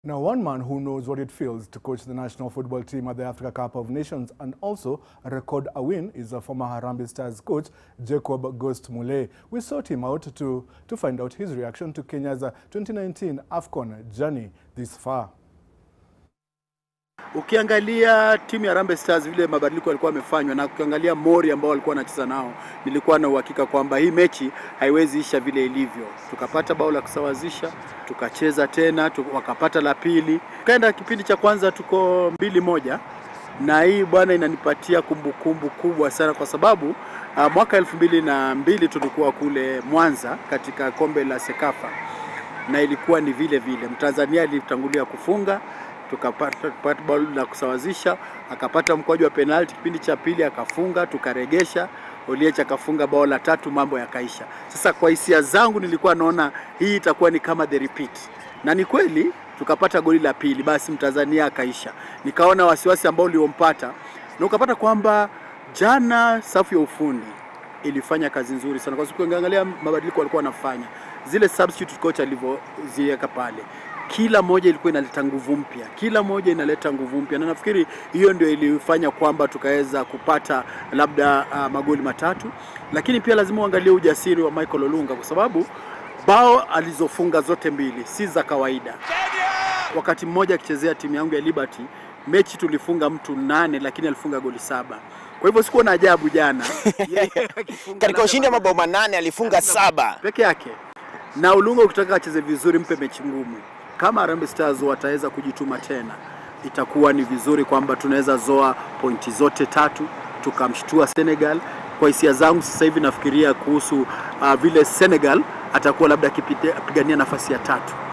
Now, one man who knows what it feels to coach the national football team at the Africa Cup of Nations and also record a win is a former Harambee Stars coach, Jacob Ghost Mulee. We sought him out to, to find out his reaction to Kenya's 2019 AFCON journey this far. Ukiangalia timu ya Harambee Stars vile mabadiliko yalikuwa yamefanywa na ukiangalia Mori ambao walikuwa wanacheza nao, nilikuwa na uhakika kwamba hii mechi haiwezi isha vile ilivyo. Tukapata bao la kusawazisha, tukacheza tena tu, wakapata la pili, tukaenda kipindi cha kwanza tuko mbili moja, na hii bwana inanipatia kumbukumbu kubwa sana kwa sababu uh, mwaka elfu mbili na mbili tulikuwa kule Mwanza katika kombe la Sekafa na ilikuwa ni vile vile, Mtanzania alitangulia kufunga tukapata tukapata bao la kusawazisha, akapata mkwaju wa penalti kipindi cha pili akafunga, tukaregesha. Oliech akafunga bao la tatu, mambo yakaisha. Sasa kwa hisia zangu nilikuwa naona hii itakuwa ni kama the repeat, na ni kweli tukapata goli la pili, basi Mtanzania akaisha. Nikaona wasiwasi ambao uliompata na ukapata kwamba jana safu ya ufundi ilifanya kazi nzuri sana, kwa sababu ukiangalia mabadiliko walikuwa wanafanya zile substitute coach alivyoziweka pale kila moja ilikuwa inaleta nguvu mpya, kila moja inaleta nguvu mpya, na nafikiri hiyo ndio ilifanya kwamba tukaweza kupata labda uh, magoli matatu, lakini pia lazima uangalie ujasiri wa Michael Olunga kwa sababu bao alizofunga zote mbili si za kawaida. Wakati mmoja akichezea timu yangu ya Liberty, mechi tulifunga mtu nane, lakini alifunga goli saba. Kwa hivyo sikuwa na ajabu jana katika ushindi wa mabao manane alifunga saba peke yake. Na Olunga ukitaka acheze vizuri, mpe mechi ngumu kama Harambee Stars wataweza kujituma tena, itakuwa ni vizuri kwamba tunaweza zoa pointi zote tatu tukamshtua Senegal. Kwa hisia zangu sasa hivi nafikiria kuhusu uh, vile Senegal atakuwa labda akipigania nafasi ya tatu